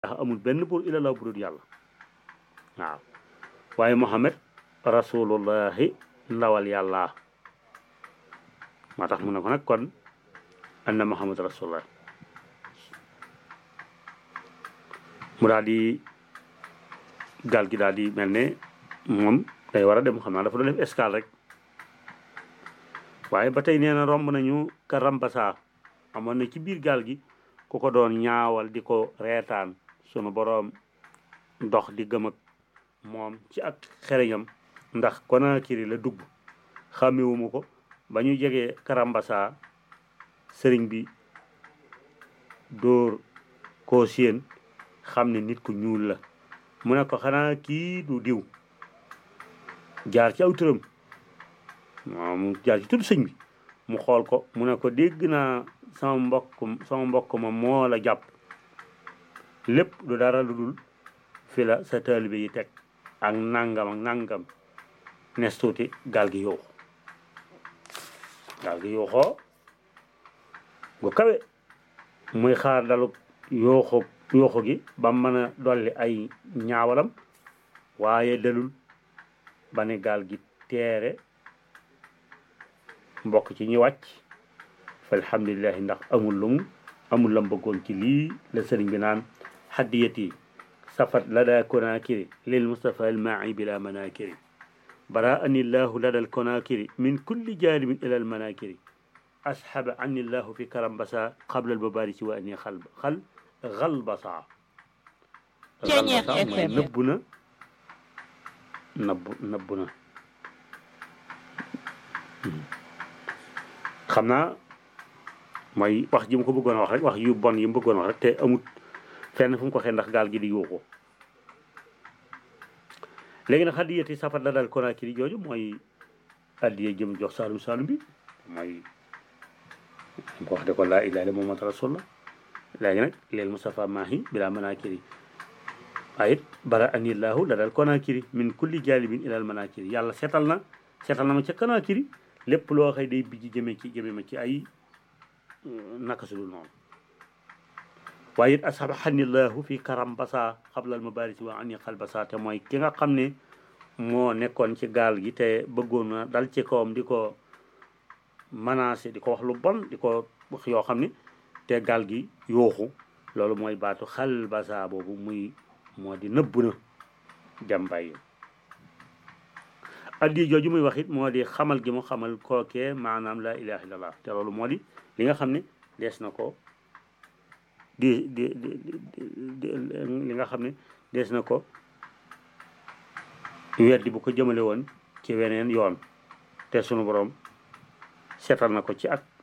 ndax amul benn buur ilallah bu dul yàlla waaw waaye Muhammad rasulullahi ndawal yàlla moo tax mu ne ko nag kon anna Muhammad rasulullah mu daal di gaal gi daal di mel ne moom day war a dem xam naa dafa doon def escale rek waaye ba tey nee na romb nañu ka Rambasa amoon na ci biir gaal gi ku ko doon ñaawal di ko reetaan sunu boroom dox di gëm ak moom ci ak xereñam ndax Conakry la dugg xàmmewuma ko ba ñu jegee Karambasa sëriñ bi dóor koo séen xam ne nit ku ñuul la mu ne ko xanaa kii du diw jaar ci aw turam waaw mu jaar ci tudd sëñ bi mu xool ko mu ne ko dégg naa sama mbokk sama mbokk ma moo la jàpp lépp du dara lu dul fi la sa taalibe yi teg ak nangam ak nangam nes tuuti gaal gi yuuxu gaal gi yuuxoo gu kawe muy xaar dalu yuuxu yuuxu gi ba mën a dolli ay ñaawalam waaye dalul ba ne gaal gi teere mbokk ci ñi wàcc fa alhamdulilahi ndax amul lu mu amul lam bëggoon ci lii la sëriñ bi naan haddiyati safat lada konakiri lil mustafa almaai bila manakiri bara ani llahu lada alkonakiri min kulli janibin ila almanakiri ashaba ani llahu fi karambasa qabla albabarisi wa ani xal xal xalbasa xalbasa mooy nëbbu na nëbbu nëbbu na xam naa mooy wax ji mu ko bëggoon a wax rek wax yu bon yi mu bëggoon a wax rek te amut fenn fu mu ko xee ndax gaal gi di yuuxu léegi nag xaddiyati safat la dal Conakry jooju mooy addiye jëm jox saalum saalum bi mooy mu ko wax de ko laa ilaaha illa Muhammad rasulullah léegi nag leel Mustafa maahi bila manakiri waaye it bara anillahu la dal Conakry min kulli jalibin ilal manakiri yàlla seetal na seetal na ma ca Conakry lépp loo xëy day bijji jëme ci jëme ma ci ay naka su dul noonu waaye it asbahanillahu fi karambasa xablal mabarisi wa ani xalbasa te mooy ki nga xam ne moo nekkoon ci gaal gi te bëggoon na dal ci kawam di ko menacé di ko wax lu bon di ko wax yoo xam ne te gaal gi yooxu loolu mooy baatu xalbasa boobu muy moo di nëbb na dem bàyyi addi jooju muy wax it moo di xamal gi mu xamal kookee maanaam la ilaha illallah te loolu moo di li nga xam ne dees na ko di di di li nga xam ne dees na ko weddi bu ko jëmale woon ci weneen yoon te sunu borom seetal na ko ci ak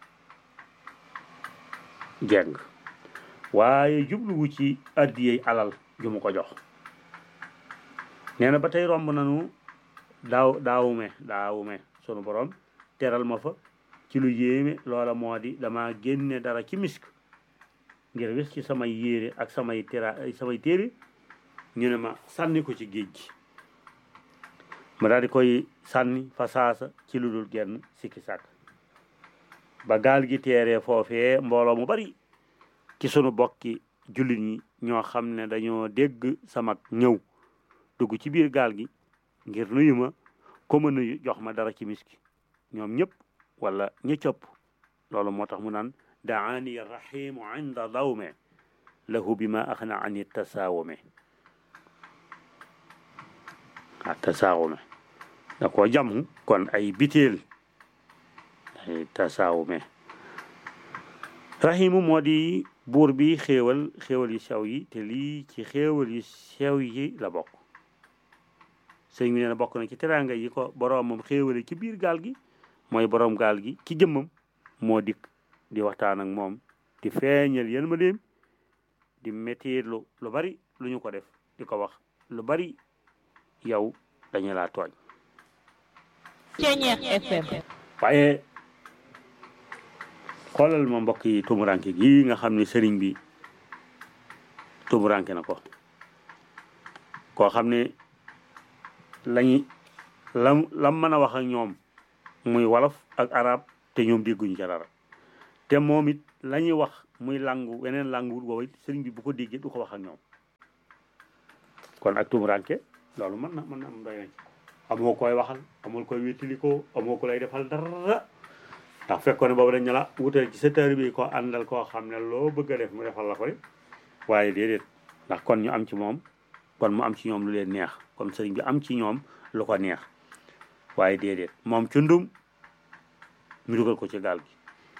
jeng waaye jubluwu ci addiyey alal ju mu ko jox nee na ba tey romb nanu daaw daawume daawume sunu borom teral ma fa ci lu yéeme loola moo di dama génne dara ci misk ngir wis ci samay yére ak samay tera samay téere ñu ne ma sànni ko ci géej gi ma daal di koy sànni fa saasa ci lu dul genn sikki sàkk ba gaal gi teeree foofee mbooloo mu bari ci sunu bokki jullit ñi ñoo xam ne dañoo dégg sama ñëw dugg ci biir gaal gi ngir nuyu ma ko ma nuyu jox ma dara ci miski ñoom ñëpp wala ñi cëpp loolu moo tax mu naan daani rahimu inda dawme lahu bi ma axna ani tasaawume a tasaawume da ko jàmm kon ay biteel ay tasaawume rahimu moo di buur bi xéewal xéewal yu sew yi te lii ci xéewal yu sew yi la bokk sëñ bi nee na bokk na ci teraanga yi ko boroomam xéewale ci biir gaal gi mooy boroom gaal gi ci jëmmam moo dikk di waxtaan ak moom di feeñal yéen ma dem di métier lu lu bari lu ñu ko def di ko wax lu bari yow dañu laa tooñ Ceeñeex FM waaye xoolal ma mbokk yi tumuranke gi nga xam ne sëriñ bi tumuranke na ko koo xam ne lañu lam lam mën a wax ak ñoom muy wolof ak arab te ñoom dégguñu ca dara te moom it la ñuy wax muy langu weneen langu woowu sëriñ bi bu ko déggee du ko wax ak ñoom kon ak tumuranke loolu mën na mën na am doy na ci amoo koy waxal amul koy wéttalikoo amoo ko lay defal dara ndax fekkoon ne boobu dañ ne la wutal ci sa taalibe bi ko àndal koo xam ne loo bëgg a def mu defal la ko de waaye déedéet ndax kon ñu am ci moom kon mu am ci ñoom lu leen neex kon sëriñ bi am ci ñoom lu ko neex waaye déedéet moom cundum ñu dugal ko ci gaal gi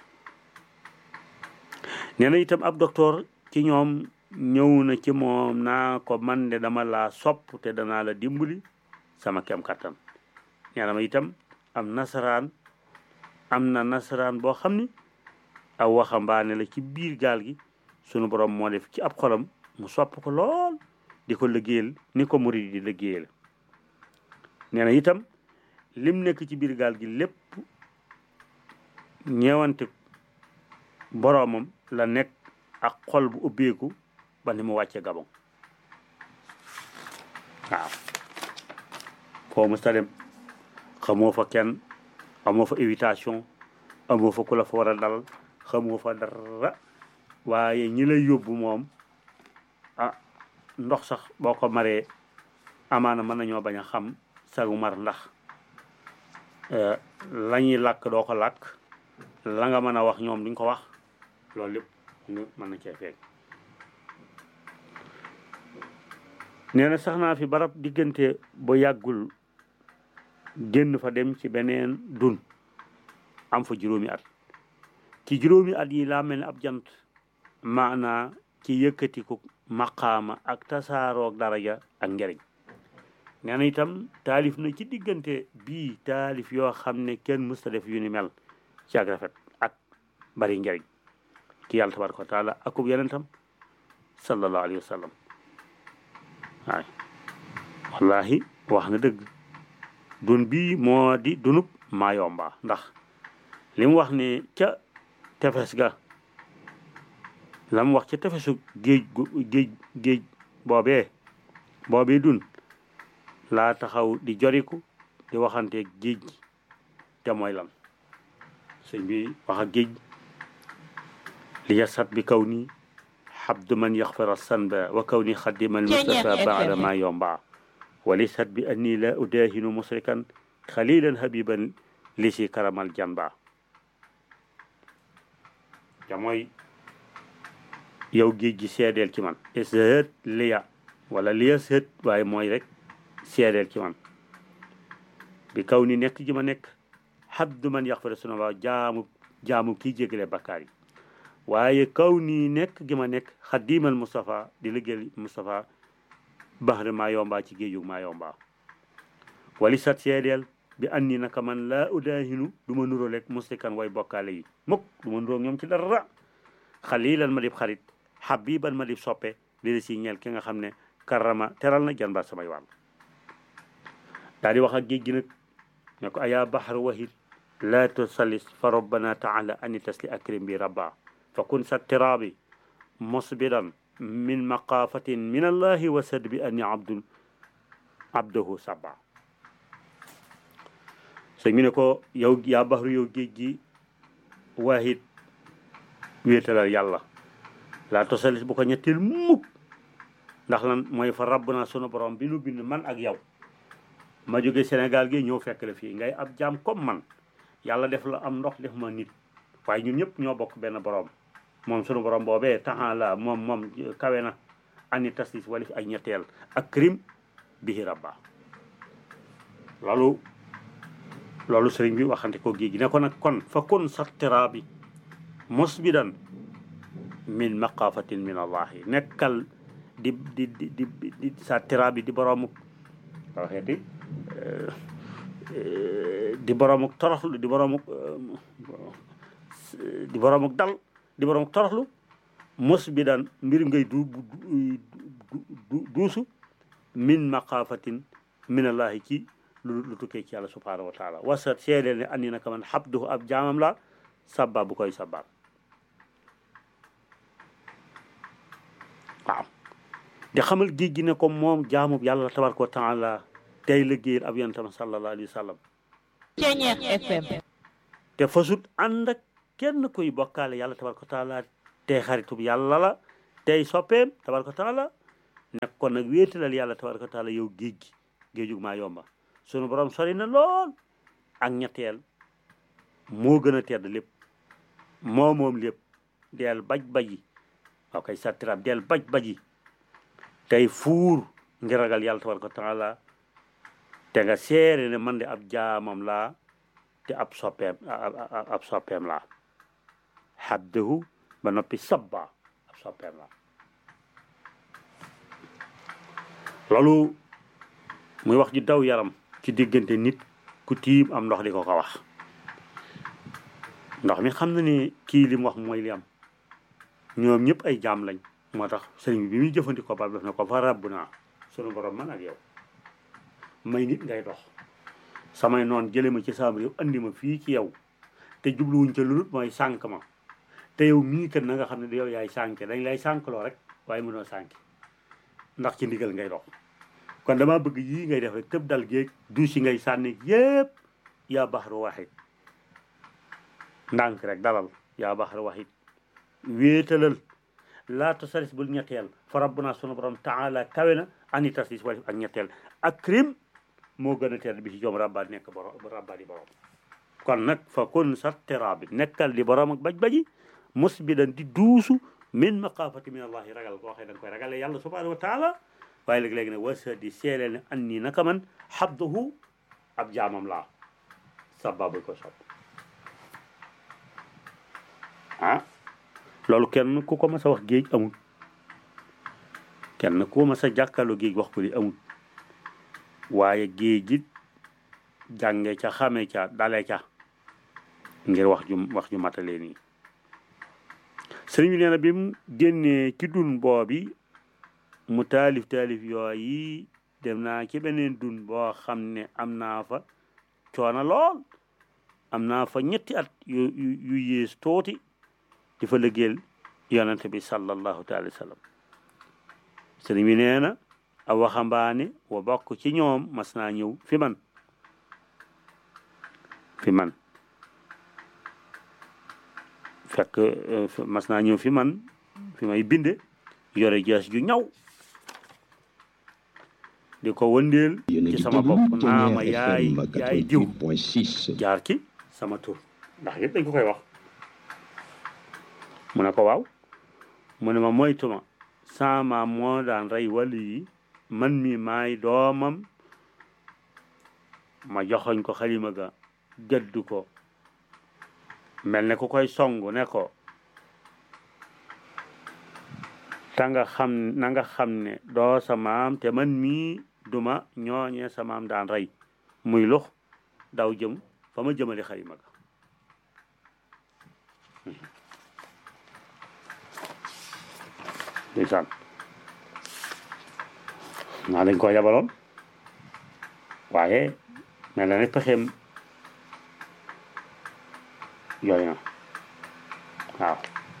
nee na itam ab docteur ci ñoom ñëw na ci moom naa ko man de dama laa sopp te danaa la dimbali sama kem kattan nee na ma itam am nasaraan am na nasaraan boo xam ni aw waxambaane la ci biir gaal gi sunu borom moo def ci ab xolam mu sopp ko lool di ko liggéeyal ni ko murid di liggéeyal nee na itam lim nekk ci biir gaal gi lépp ñeewante boroomam la nekk ak xol bu ubbeeku ba ni mu wàcce gabon waaw foo mu sa dem xamoo fa kenn amoo fa invitation amoo fa ku la fa war a dal xamoo fa dara waaye ñi lay yóbbu moom ah ndox sax boo ko maree amaana mën nañoo bañ a xam sagu mar ndax la ñuy làkk doo ko làkk la nga mën a wax ñoom duñ ko wax loolu lépp ñu mën na cee feeñ nee na sax naa fi barab diggante ba yàggul génn fa dem ci beneen dun am fa juróomi at ci juróomi at yi laa mel ne ab jant maanaa ci yëkkatiku maqaama ak tasaaroog daraja ak njariñ nee na itam taalif na ci diggante bii taalif yoo xam ne kenn mësta def yu ni mel ci ak rafet ak bari njariñ ki yàlla tabaraka wa taala akub yenentam sallallahu alayhi wa sallam waay wallahi wax na dëgg dun bii moo di dunub maayomba ndax li mu wax ne ca tefes ga la mu wax ca tefesu géej gu géej géej boobee boobee dun laa taxaw di joriku di waxante géej gi te mooy lan sëñ bi wax ak géej li yasat bi kaw nii xabdu man yaxfira sanba wa kaw ni xaddimal mustafa baada ma yomba walisat bi anni la udahinu musrikan xalilan habiban li si karamal janba te mooy yow géej gi seedeel ci man ishet liya wala liya sët waaye mooy rek seedeel ci man bi kaw ni nekk ji ma nekk xabdu man yaxfira sunaba jaamu jaamu kii jégale bakkaar yi waaye kaw nii nekk gi ma nekk xadimal Moustapha di liggéeyal Moustapha baxri maa yomba ci géejug maa yomba wali sat seedeel bi anni naka man laa udaahinu du ma nuroo lekk muslikan way bokkaale yi mukk du ma nuroo ñoom ci dara xalilan ma dib xarit xabiban ma dib soppe di si ñeel ki nga xam ne karama teral na janba samay wàll daal di wax ak géej gi nag ne ko ayaa baxar wahid laa tusallis fa rabbana taala ani tasli akrim bi rabba fa kun sa tiraabi musbidan min maqaafatin min allahi wa sad bi anni abdul abdahu sabba sëñ mi ne ko yow yaa baxru yow géej gi waahid wéetalal yàlla laa tosalis bu ko ñetteel mukk ndax lan mooy fa rabb naa sunu borom bi nu bind man ak yow ma jóge Sénégal gi ñëw fekk la fii ngay ab jaam comme man yàlla def la am ndox def ma nit waaye ñun ñëpp ñoo bokk benn borom moom sunu borom boobee taxan la moom moom kawe na ani taslis walif ay ñetteel ak krim bihi rabba loolu loolu sëriñ bi waxante ko géej gi ne ko nag kon fa kon sattira bi musbidan min maqafatin min allahi nekkal di di di di di sattira bi di boroomu waxeeti di boroomuk toroxlu di boroomuk di boroomuk dal di boroomuk toroxlu musbidan mbir ngay du duusu min maqafatin min allahi ci lu lu tukkee ci yàlla subhanahu wa taala wasa seedeel ne andi naka man xabduhu ab jaamam la sabba bu koy sabbaal waaw di xamal géej gi ne ko moom jaamub yàlla tabaraka wa taala tey liggéeyal ab yonentam sallallahu alayhi wa sallam Ceñeex FM te fasut ànd ak kenn kuy bokkaale yàlla tabaraka wa taala tey xaritub yàlla la tey soppeem tabaraka wa taala nekk kon nag wéetalal yàlla tabaraka wa taala yow géej gi géejug maa yomba sunu borom sori na lool ak ñetteel moo gën a tedd lépp moo moom lépp del baj baji waaw kay sattirab del baj baji tey fuur ngir ragal yàlla tabaraka wa taala te nga seere ne man de ab jaamam laa te ab soppeem ab soppeem laa xabdahu ba noppi sabba ab soppeem laa loolu muy wax ju daw yaram ci diggante nit ku tiim am ndox di ko ko wax ndox mi xam na ne kii li mu wax mooy li am ñoom ñëpp ay jaam lañ moo tax sëriñ bi bi muy jëfandikoo ba def na ko fa rabb naa sunu borom man ak yow may nit ngay dox samay noon jële ma ci saam réew andi ma fii ci yow te jubluwuñ ca lu mooy sànk ma te yow mii kat na nga xam ne yow yaay sànke dañ lay sànkloo rek waaye mënoo sànki ndax ci ndigal ngay dox kon dama bëgg yii ngay def rek tëb dal géeg du si ngay sànni yépp yaa baxaru waxit ndànk rek dalal yaa baxaru waxit wéetalal laata saris bul ñetteel fa rabbuna sunu borom taala kawe na ani tasis wala ak ñetteel ak crime moo gën a tedd bi ci joom rabbaat nekk borom rabbaat di borom kon nag fa kun sattira bi nekkal di borom ak baj-baji musbidan di duusu min maqaafati min allahi ragal koo xëy da nga koy ragale yàlla subhanahu wa taala waaye léegi-léegi nag wasa di seele ne an nii naka man xabduhu ab jaamam laa sababu ko sob ah loolu kenn ku ko mas a wax géej amul kenn ku ko mas a jàkkaarloo géej wax ko li amul waaye géej it jànge ca xame ca dale ca ngir wax ju wax ju matalee nii sëriñ bi nee na bi mu génnee ci dun boobi mu taalif taalif yooyi dem naa ci beneen dun boo xam ne am naa fa coono lool am naa fa ñetti at yu yu yées tuuti di fa liggéeyal yonente bi sallallahu taala wa sallam sëriñ bi nee na a waxambaane wa bokk ci ñoom mas naa ñëw fi man fi man fekk mas naa ñëw fi man fi may binde yore jees ju ñaw di ko wëndeel ci sama bopp naa ma yaay yaay diw jaar ci sama tur ndax yëpp dañ ko koy wax mu ne ko waaw mu ne ma moytuma sama moo daan rey wàllu yi man mi maay doomam ma joxoñ ko xalima ga gëdd ko mel ne ku koy song ne ko ta nga xam na nga xam ne doo sa maam te man mii duma ñooñee sa maam daan rey muy lux daw jëm fa ma jëmale xalima ga ndeysaan naa dañ ko yabaloon waaye mel na ne pexeem yooyu na waaw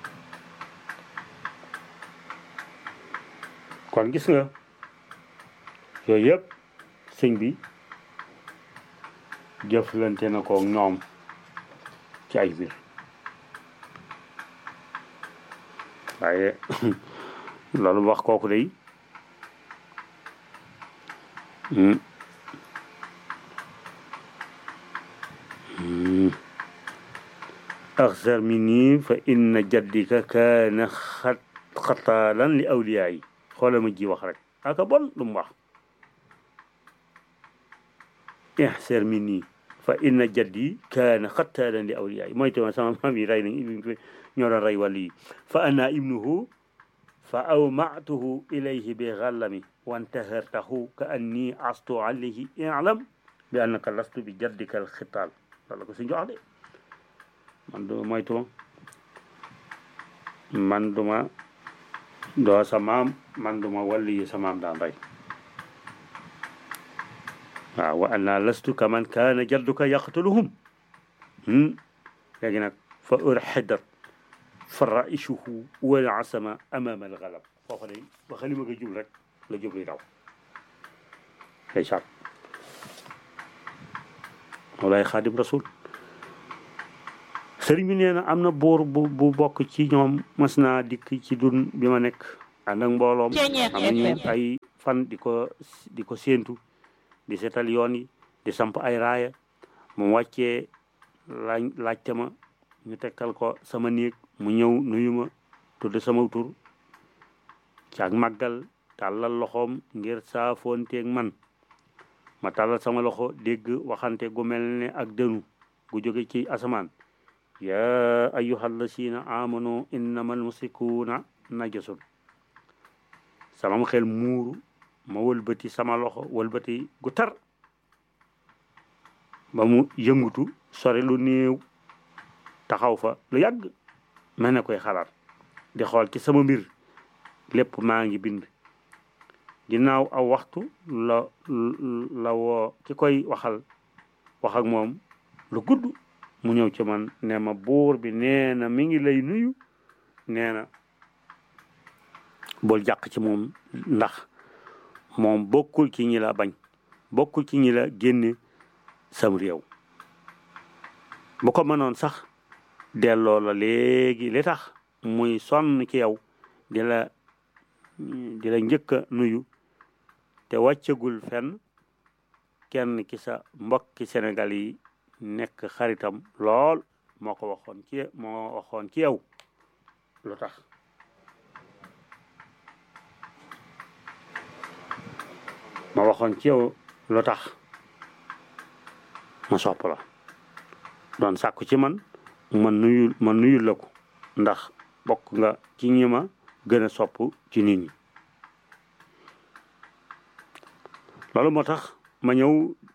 kon gis nga yooyu yëpp sëñ bi jëflante na ko ñoom ci ay biir waaye loolu wax kooku day axsar minni fa inna jaddika kaana xat xataalan li awliyaa yi xoolal ma ji wax rek aka bon lu mu wax ixsar minni fa inna jaddi kaana xataalan li awliyaa yi mooy tamit sama maam yi rey nañ ñoo doon rey wàllu yi fa ana ibnuhu fa awmatuhu ilayhi bi xallami wantahartahu ka anni astu alayhi ilam bi annaka lastu bi jaddika alxitaal loolu ko si jox de man du moytuma man duma doo sa maam man duma wàllu yi sa maam daan rey waaw wa anna lastu ka man kaana jadduka yaqtuluhum léegi nag fa urxidat faraishuhu wal asama amama al galab foofa day ba xalima nga jub rek la jub li daw ay saat walaay xaadim rasul sëriñ bi nee na am na buur bu bu bokk ci ñoom mas naa dikk ci dun bi ma nekk ànd ak mbooloom Ceeñeer am nañu FM. ay fan di ko di ko séentu di seetal yoon yi di samp ay raaya mu wàccee laaj laajte ma ñu tekkal ko sama néeg mu ñëw nuyu ma tudd sama tur ci ak màggal tàllal loxoom ngir saafoonteeg man ma tàllal sama loxo dégg waxante gu mel ne ak dënu gu jóge ci asamaan yaa ayyuhal lasina amanu innamal musrikuuna najasun sama xel muuru ma wëlbati sama loxo wëlbati gu tar ba mu yëngutu sore lu néew taxaw fa lu yàgg mel ne koy xalaat di xool ci sama mbir lépp maa ngi bind ginnaaw aw waxtu la la woo ki koy waxal wax ak moom lu gudd mu ñëw ci man ne ma buur bi nee na mi ngi lay nuyu nee na bul jàq ci moom ndax moom bokkul ci ñi la bañ bokkul ci ñi la génne sam réew bu ko mënoon sax delloo la léegi li tax muy sonn ci yow di la di la njëkk a nuyu te wàccagul fenn kenn ki sa mbokki Sénégal yi nekk xaritam lool moo ko waxoon ci moo waxoon ci yow lu tax ma waxoon ci yow lu tax ma sopp la doon sàkku ci man ma nuyul ma nuyul la ko ndax bokk nga ci ñi ma gën a sopp ci nit ñi loolu moo tax ma ñëw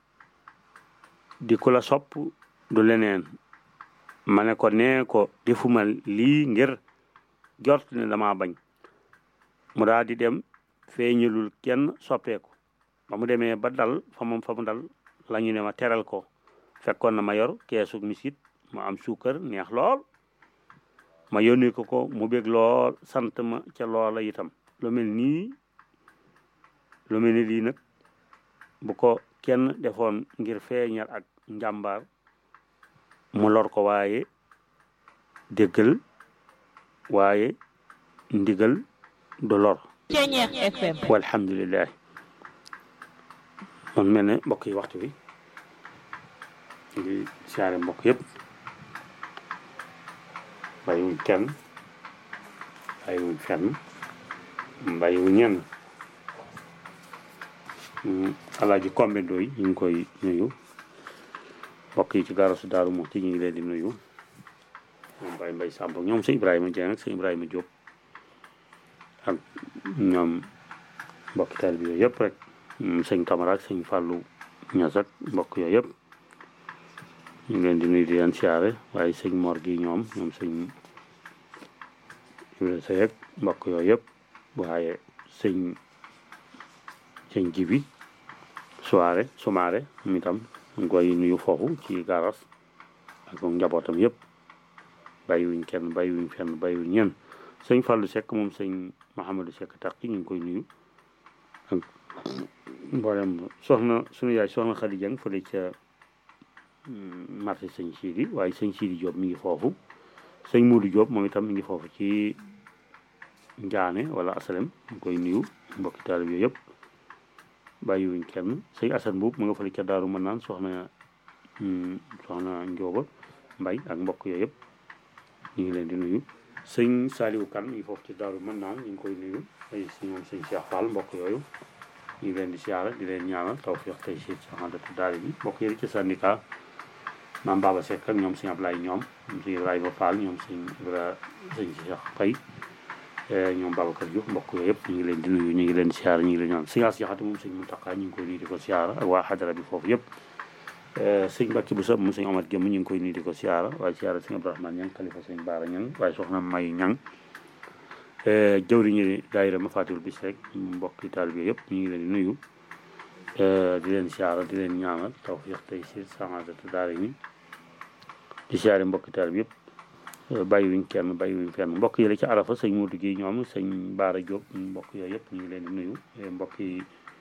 di ku la sopp du leneen ma ne ko nee ko defuma lii ngir jort ne dama bañ mu daal di dem feeñalul kenn soppeeku ba mu demee ba dal fa moom fa mu dal la ñu ne ma teral ko fekkoon na ma yor keesu misit mu am suukar neex lool ma yónnee ko ko mu bég lool sant ma ca loola itam lu mel nii lu mel ni lii nag bu ko kenn defoon ngir feeñal ak njàmbaar mu lor ko waaye déggal waaye ndigal du lor Ceeñeer FM. walhamdulillah man mel ne mbokk yi waxtu bi ngi siyaare mbokk yëpp bàyyiwuñ kenn bàyyiwuñ fenn bàyyiwuñ ñenn alaaji kombe ndooy ñu ngi koy nuyu mbokk yi ci garasu daaru Muxti ñu ngi leen di nuyu ñoom Baye Mbay Sàmb ñoom sëñ Ibrahima Dieng ak sëñ Ibrahima Diop ak ñoom mbokki taal bi yooyu yëpp rek sëñ Camara ak sëñ Fallou Ñas ak mbokk yooyu yëpp ñu ngi leen di nuyu di leen siyaare waaye sëñ Mor gi ñoom ñoom sëñ Ibrahima Sey ak mbokk yooyu yëpp waaye sëñ sëñ Jibi soirée sumaare mi tam ñu koy nuyu foofu ci garas ak njabootam yëpp bàyyiwuñ kenn bàyyiwuñ fenn bàyyiwuñ ñenn sëñ Fallou Seck moom sëñ Mahamadou Seck Takki ñu ngi koy nuyu ak mboolem soxna suñu yaay soxna Khady Dieng fële ca marché sëñ Sidi waaye sëñ Sidi Diop mi ngi foofu sëñ Modou Diop moom itam mi ngi foofu ci Njaane wala Asalem ñu koy nuyu mbokki taalib yooyu yëpp bàyyiwuñ kenn sëñ Assane Mbuub mu nga fële ca Daaru mën naan soxna soxna Njóoba Mbay ak mbokk yooyu yëpp ñu ngi leen di nuyu sëñ Saliou Kan mi ngi foofu ci Daaru mën naan ñu ngi koy nuyu ay si ñoom sëñ Cheikh Fall mbokk yooyu ñu ngi leen di siyaara di leen ñaanal tawfiq tey si saxandatu daal bi mbokk yi ci syndicat maam Baba Seck ak ñoom sëñ Ablaye ñoom ñoom sëñ Ibrahima Fall ñoom sëñ Ibra sëñ Cheikh Fay ñoom Babacar Diouf mbokk yooyu yëpp ñu ngi leen di nuyu ñu ngi leen di siyaara ñu ngi leen ñaan sëñ As Jaxate moom sëñ Muntaxa ñu ngi koy nuyu di ko siyaara ak waa xadara bi foofu yëpp sëñ Mbàkke bu sa moom sëñ Omar Gémm ñu ngi koy nuyu di ko siyaara waaye siyaara sëñ Abdourahmane Ñang xalifa sëñ Baara Ñang waaye soxna May Ñang jëwriñu daayira ma faatiwul bis rek mbokki taalibe yëpp ñu ngi leen di nuyu di leen siyaara di leen ñaanal tawfiq tey si samadatu daara ni di siyaare mbokki taalibe yëpp bàyyiwuñ kenn bàyyiwuñ fenn mbokk yi la ci arafa sëñ Modou gi ñoom sëñ Baara Diop mbokk yooyu yëpp ñu ngi leen di nuyu mbokk yi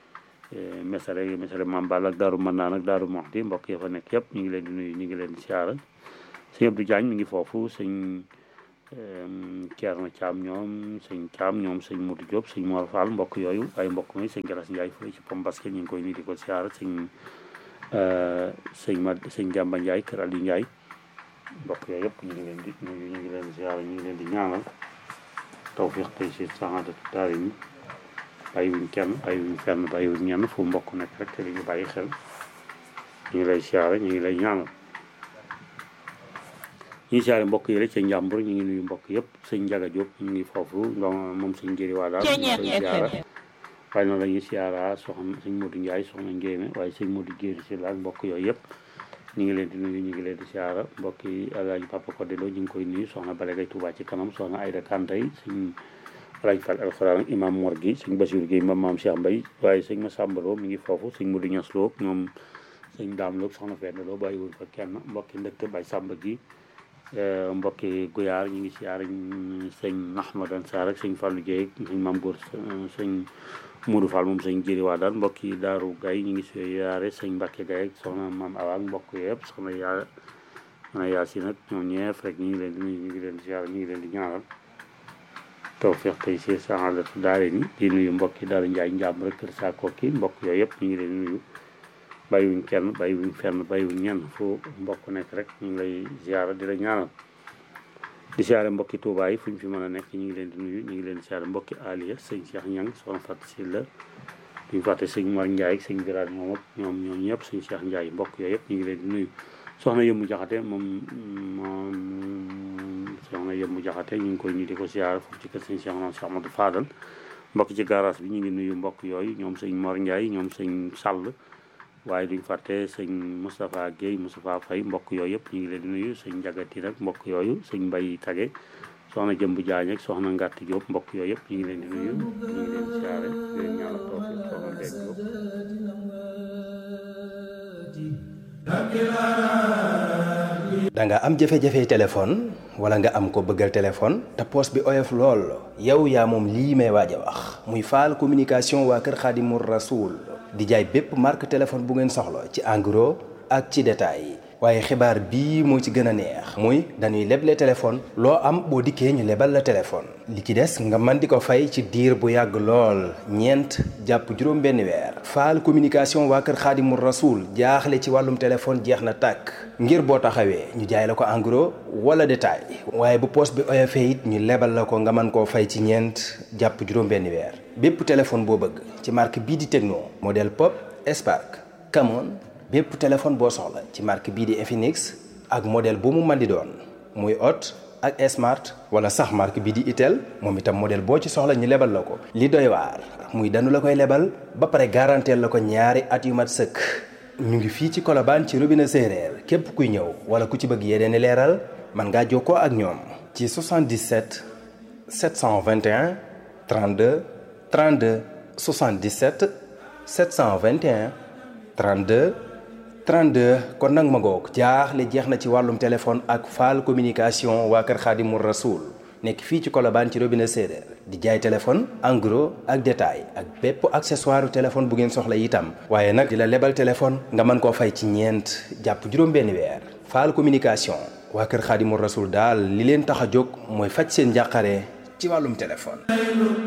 mesare mesare Mambal ak Daaru Mannaan ak Daaru Moxti mbokk yi fa nekk yëpp ñu ngi leen di nuyu ñu ngi leen di siyaara sëñ Abdou Diagne mi ngi foofu sëñ Thierno Thiam ñoom sëñ Thiam ñoom sëñ Modou Diop sëñ Mor Fall mbokk yooyu ay mbokk mi sëñ Galas Ndiaye fële ci pom basket ñu ngi koy nuyu di ko siyaara sëñ sëñ ma sëñ Jàmba Ndiaye kër Aliou Ndiaye mbokk yooyu yëpp ñu ngi leen di nuyu ñu ngi leen di siyaara ñu ngi leen di ñaanal tawfiq tey si saxaadatu daari mi bàyyiwuñ kenn bàyyiwuñ fenn bàyyiwuñ ñenn fu mbokk nekk rek te li ñu bàyyi xel ñu ngi lay siyaare ñu ngi lay ñaanal ñu ngi siyaare mbokk yi rek ca njàmbur ñu ngi nuyu mbokk yëpp sëñ Njaga Jóob ñu ngi foofu donc moom sëñ njëri waa daal ñu ngi koy siyaara waaye noonu la ñuy siyaara soxna sëñ Modou Ndiaye soxna Njéeme waaye sëñ Modou Jéeri si la ak mbokk yooyu yëpp ñu ngi leen di nuyu ñu ngi leen di siyaara mbokk yi Alaaji Papa Codé Lo ñu ngi koy nuyu soxna Bale Gay Touba ci kanam soxna Ayda Kantay sëñ Alaaji Fall alxuraan imam Mor gi sëñ Basiru Gueye mam maam Cheikh Mbay waaye sëñ Masamba Lo mi ngi foofu sëñ Modou Ñas Lo ñoom sëñ Daam Lo soxna Fenn Lo bàyyiwul fa kenn mbokki ndëkk bay Samba gi mbokki Guyaar ñu ngi siyaara sëñ Ahmadan Sarr ak sëñ Fallou Dieye sëñ Mam Góor sëñ Modou Fall moom sëñ jëri waa daal mbokki Daaru Gay ñu ngi siyaare sëñ Mbàkke Gay ak soxna Maam Awa ak mbokk yëpp soxna yaa soxna Yaasin ak ñoom ñeef rek ñu ngi leen di nuyu ñu ngi leen di siyaare ñu ngi leen di ñaanal tawfiq tey si saxaadatu daare ni di nuyu mbokki Daaru Njaay njàmm rek kër saa kokki mbokk yooyu yëpp ñu ngi leen di nuyu bàyyiwuñ kenn bàyyiwuñ fenn bàyyiwuñ ñenn fu mbokk nekk rek ñu ngi lay ziara di la ñaanal di siyaare mbokki Touba yi fu ñu fi mën a nekk ñu ngi leen di nuyu ñu ngi leen di siyaare mbokki Aliya sëñ Cheikh Ñang soxna Fatou Sylla duñu fàtte sëñ Mar Ndiaye ak sëñ Birane moom ak ñoom ñoom ñëpp sëñ Cheikh Ndiaye mbokk yooyu yëpp ñu ngi leen di nuyu soxna Yëmmu Jaxate moom moom soxna Yëmmu Jaxate ñu ngi koy nuyu di ko siyaare foofu ci kër sëñ Cheikh noonu Cheikh Amadou Fadal mbokk ci garage bi ñu ngi nuyu mbokk yooyu ñoom sëñ Mor Ndiaye ñoom sëñ Sall waaye duñ fàtte sëñ Moustapha Guèye Moustapha Faye mbokk yooyu yëpp ñu ngi leen di nuyu sëñ Njagati nag mbokk yooyu sëñ Mbay Tage soxna Jëmb Jaañ ak soxna Ngàtt Diop mbokk yooyu yëpp ñu ngi leen di nuyu ñu ngi leen di siyaare di leen ñaanal tawfiq soxna Mbène Diop da nga am jafe-jafe téléphone wala nga am ko bëggal téléphone te poos bi oyof lool yow yaa moom lii may waaj a wax muy faal communication waa kër Xaadimu Rasuul di jaay bépp marque téléphone bu ngeen soxla ci en gros ak ci détail waaye xibaar bii moo ci gën a neex muy dañuy leble téléphone loo am boo dikkee ñu lebal la téléphone li ci des nga mën di ko fay ci diir bu yàgg lool ñeent jàpp juróom benn weer faal communication waa kër xaadimul rasuul jaaxle ci wàllum téléphone jeex na tàkk ngir boo taxawee ñu jaay la ko en gros wala détail waaye bu poos bi oyofee it ñu lebal la ko nga mën koo fay ci ñeent jàpp juróom benn weer bépp téléphone boo bëgg ci marque bii di Tecno modèle Pop Spark Camon bépp téléphone boo soxla ci marque bii di Infinix ak modèle bu mu mën di doon muy Hot ak Smart wala sax marque bii di Itel moom itam modèle boo ci soxla ñu lebal la ko. li doy waar muy danu la koy lebal ba pare garanteel la ko ñaari at yu mat sëkk ñu ngi fii ci Colobane ci robinet séeréer képp kuy ñëw wala ku ci bëgg yeneen i leeral mën ngaa jokkoo ak ñoom. ci 77 721 32 32 77 721 32. 32 kon nag ma ngoog jaaxle jeex na ci wàllum téléphone ak faal communication waa kër Xaadimul Rasuul nekk fii ci Colobane ci robinet séeréer di jaay téléphone en gros ak détail ak bépp accessoire téléphone bu ngeen soxla itam waaye nag di la lebal téléphone nga mën koo fay ci ñeent jàpp juróom-benn weer faal communication waa kër Xaadimul Rasuul daal li leen tax a jóg mooy faj seen njàqare ci wàllum téléphone